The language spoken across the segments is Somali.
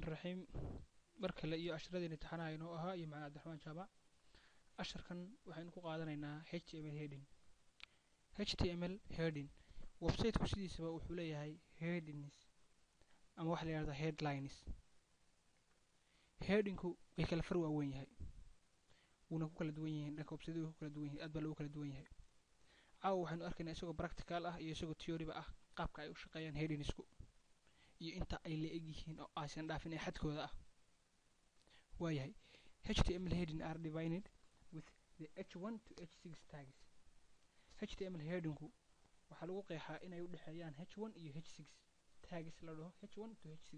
raxiim mar kale iyo casharadeen imtixaanaha inoo ahaa iyo macalin cabdiraxmaan jaamac casharkan waxaynu ku qaadanaynaa h t m l heading h t m l heading websiteku sidiisaba wuxuu leeyahay headings ama waxa la yihahda headlines headingku way kala far waaweyn yahay wuuna ku kala duwan yihiin dhanka websiteu ku kala duwan yihin aad baa lagu kala duwan yahay caawa waxaynu arkaynaa isagoo practical ah iyo isagoo theoryba ah qaabka ay u shaqeeyaan headingsku iyo inta ay la eg yihiin oo aysan dhaafin ee xadkooda ah waayahay h t m l heading are divided with the h one to h six tags h t m l headingku waxaa lagu qeexaa inay u dhexeeyaan h one iyo h six tags la dhaho h one to h six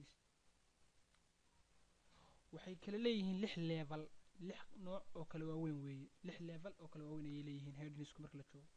waxay kala leeyihiin lix level lix nooc oo kala waaweyn weeye lix level oo kala waaweyn ayay leeyihiin headingsku marka la joogo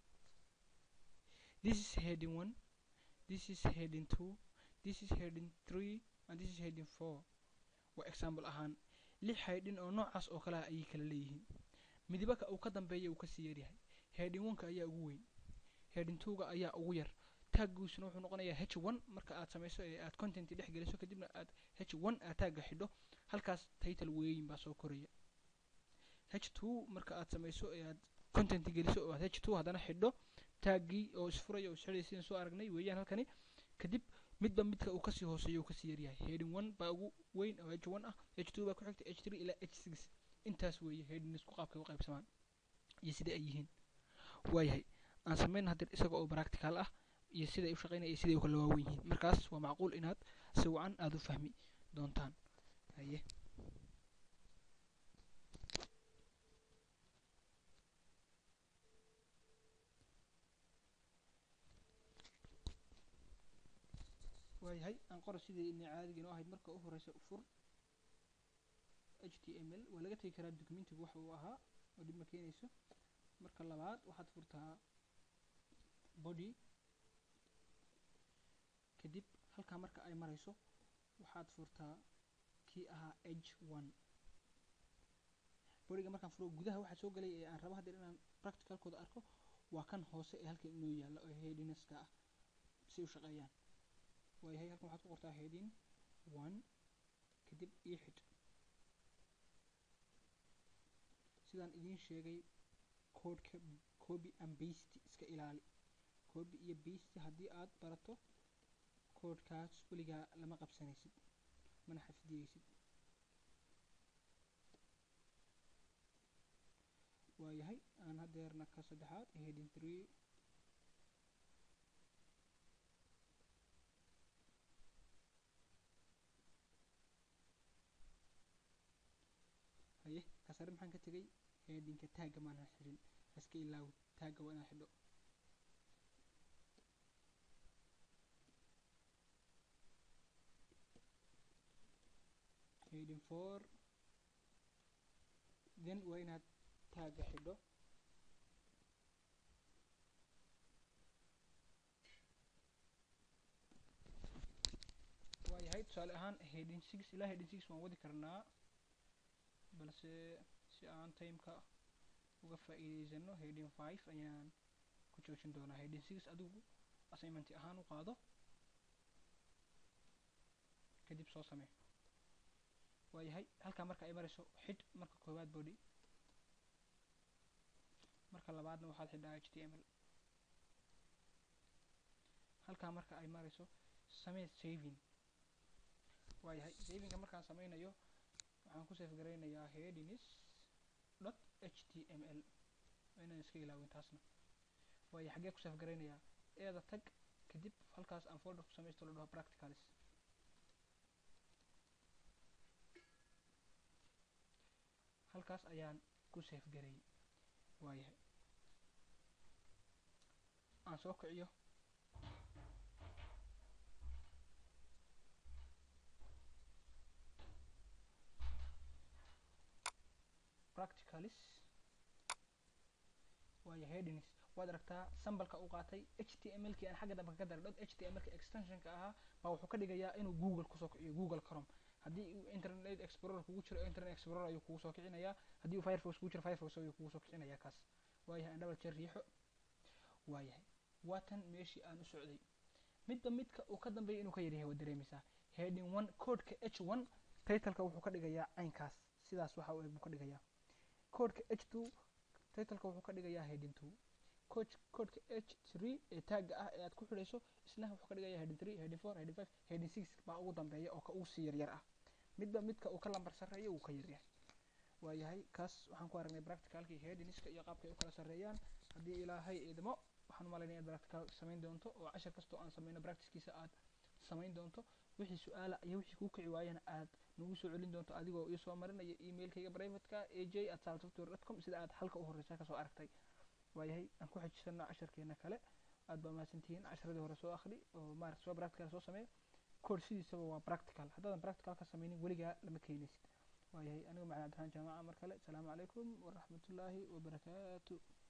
this is heading one this is heading two this is heading three and this is heading four waa example ahaan lix haydhin oo noocaas oo kale ah ayay kala leeyihiin midibaka uu ka dambeeya uu kasii yaryahay heading oneka ayaa ugu weyn heading twoga ayaa ugu yar taaggiisuna wuxuu noqonayaa h one marka aad samayso ee aad content dhex geliso kadibna aad h one aad taagga xidho halkaas title weeyin baa soo koraya h two marka aad samayso ee aad content geliso oo aad h two haddana xidho taaggii oo isfuraya oo isxidhaya sidaan soo aragnay weeyaan halkani kadib midba midka uu kasii hooseeyo uu kasii yaryahay heading one baa ugu weyn oo h one ah h two baa ku xigta h three ilaa h six intaas weeye headingsku qaabkay u qaybsamaan iyo sida ay yihiin waayahay aan sameyn haddii isaga oo practical ah iyo siday u shaqeynaya iyo siday u kala waawen yihiin markaas waa macquul inaad si wacan aada u fahmi doontaan haye waayahay aan qoro sidii ina caadiga inoo ahayd marka u horeysa fur h t m l waa laga tegi karaa documentigu waxa uu ahaa oo dhib ma keenayso marka labaad waxaad furtaa body kadib halkaa marka ay marayso waxaad furtaa kii ahaa h one bodyga markaan furo gudaha waxaa soo gelaya ee aan rabo hadeer inaan practicalkooda arko waa kan hoose ee halkan inoo yaalla oo headinska ah si u shaqeeyaan waayahay halkan waxaad ku qortaa heading one kadib io xidh sidaan idiin sheegay codeka copy and basty iska ilaali copy iyo basty haddii aad barato codekaas weligaa lama qabsanaysid mana xafidiyeysid waayahay aan hadeerna ka saddexaad heading three haye kasare maxaan ka tegay headingka taagga maanan xidhin iska ilaawi taagga waa inaan xidho heading four then waa inaad taagga xidho waayahay tusaale ahaan heading six ilaa heading six waan wadi karnaa balse si aan timeka uga faa'iideysano heading five ayaan ku joojin doonaa heading six adigu assignment ahaan u qaado kadib soo samee waayahay halkaa marka ay marayso xidh marka koowaad body marka labaadna waxaad xidhaa h t m l halkaa marka ay marayso samee saving waayahay savinga markaan sameynayo waxaan ku safe garaynayaa headings dot h t m l waa inaan iska ilaawin taasna waayo xaggee ku safe garaynayaa eeda tag kadib halkaas aan folder ku samaysto la dhaho practicalis halkaas ayaan ku safe gareeyey waayahay aan soo kiciyo practicalis waayo headings waad aragtaa sambalka u qaatay h t m l kii aan xagga dambe kaga daray dot h t m l ka extensionka ahaa baa wuxuu ka dhigayaa inuu google kusoo kiciyo google chrome haddii uu internet explorer kugu jiro internet explorer ayuu kugu soo kicinayaa haddii uu firefox kugu jiro firefox ayuu kugu soo kicinayaa kaas waayahay aan double jeer riixo waayahay waa tan meeshii aan u socday midba midka uu ka dambeeya inuu ka yaryahay waad dareemaysaa heading one codeka h one titleka wuxuu ka dhigayaa caynkaas sidaas waxa uu buu ka dhigayaa codeka h two titleka wuxuu ka dhigayaa heading two coach codeka h three ee taagga ah ee aad ku xidhayso isna wuxuu ka dhigayaa heading three heading four heading five heading six baa ugu dambeeya oo ka ugu sii yaryar ah midba midka uu ka lambar sarreeyo wuu ka yaryahay waayahay kaas waxaan ku aragnay practicalkii headingska iyo qaabka ay u kala sarreeyaan haddii ilaahay idmo waxaan u malaynaya inaad practical samayn doonto oo cashar kastoo aan samayno practicekiisa aad samayn doonto wixii su-aala iyo wixii kuu kici waayana aad nagu soo celin doonto adigoo ii soo marinaya emailkayga privateka a j at software dot com sida aad halka u horeysa kasoo aragtay waayahay aan ku xejisano casharkeena kale aad baa mahadsantihiin casharadii hore soo akhri oo maarata soo practical soo sameeya code sidiisaba waa practical haddaadan practical ka sameynin weligaa lama keenaysid waayahay anigu macna abdiraxmaan jaamaca mar kale asalaamu calaykum waraxmatullaahi wabarakaatu